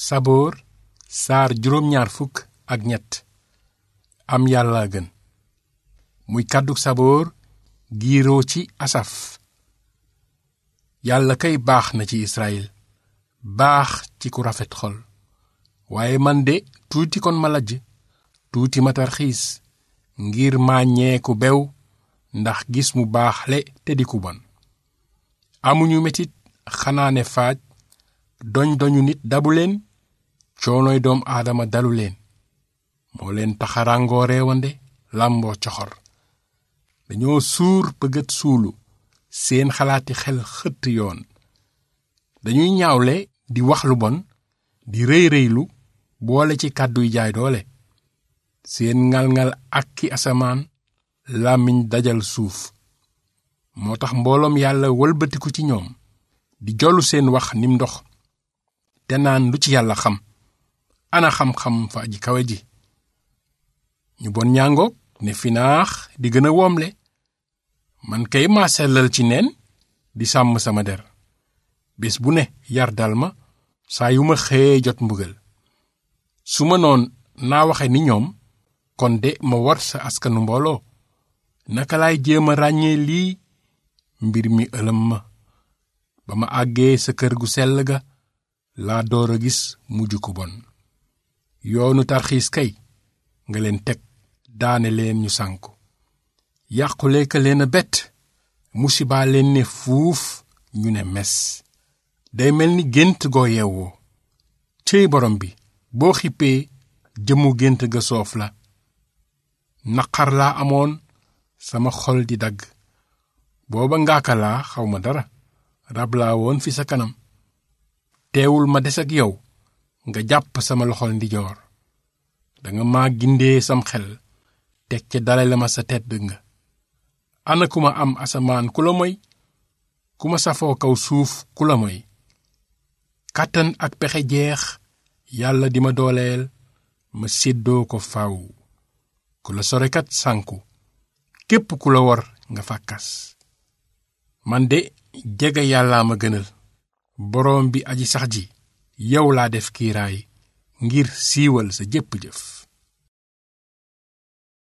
saboor saar juróom ñaar fukk ak ñett am yàlla gën muy kàddug saboor giiroo ci asaf yàlla kay baax na ci israel baax ci ku rafet xol waaye man de tuuti kon ma lajj tuuti ma tarxiis ngir màññee ku bew ndax gis mu baaxle te di ku bon amuñu metit xanaa ne faaj doñ doñu nit dabu leen coonooy doom aadama dalu leen moo leen taxarangoo reewande làmboo coxor dañoo suur bëggat suulu seen xalaati xel xëtt yoon dañuy ñaawle di wax lu bon di rëy rëylu boole ci kàdduy jaay doole seen ngal-ngal ak ki asamaan làmmiñ dajal suuf moo tax mbooloom yàlla wëlbatiku ci ñoom di jollu seen wax nim ndox te naan lu ci yàlla xam ana xam-xam fa aji kawe ji ñu bon ñàngoog ne finaax di gën a woomle man kay maa sellal ci neen di sàmm sama der bés bu ne yar dal ma saa yu ma xëyee jot mbugal su ma noon naa waxe ni ñoom kon de ma war sa askanu mbooloo naka laay jéem a ràññee lii mbir mi ëlëm ma ba ma àggee sa kër gu sell ga laa door a gis mujj ku bon yoonu tarxiis kay nga leen teg daane leen ñu sànku yàqule ka leen a bett musibaa leen ne fuuf ñu ne mes day mel ni gént goo yeewoo céy borom bi boo xippee jëmu gént ga soof la naqar laa amoon sama xol di dagg booba ngaaka laa xawma dara rab laa woon fi sa kanam teewul ma des ak yow nga jàpp sama loxol ndijoor danga ma gindee sam xel teg ca dalale ma sa tedd nga ana ku ma am asamaan ku la moy ku ma safoo kaw suuf ku la moy kàttan ak pexe jeex yàlla di ma dooleel ma séddoo ko faw ku la sorekat sànku képp ku la war nga fàkkas man de jege yàllaa ma gënal boroom bi aji sax ji yow laa def kiiraay ngir siiwal sa jépp jëf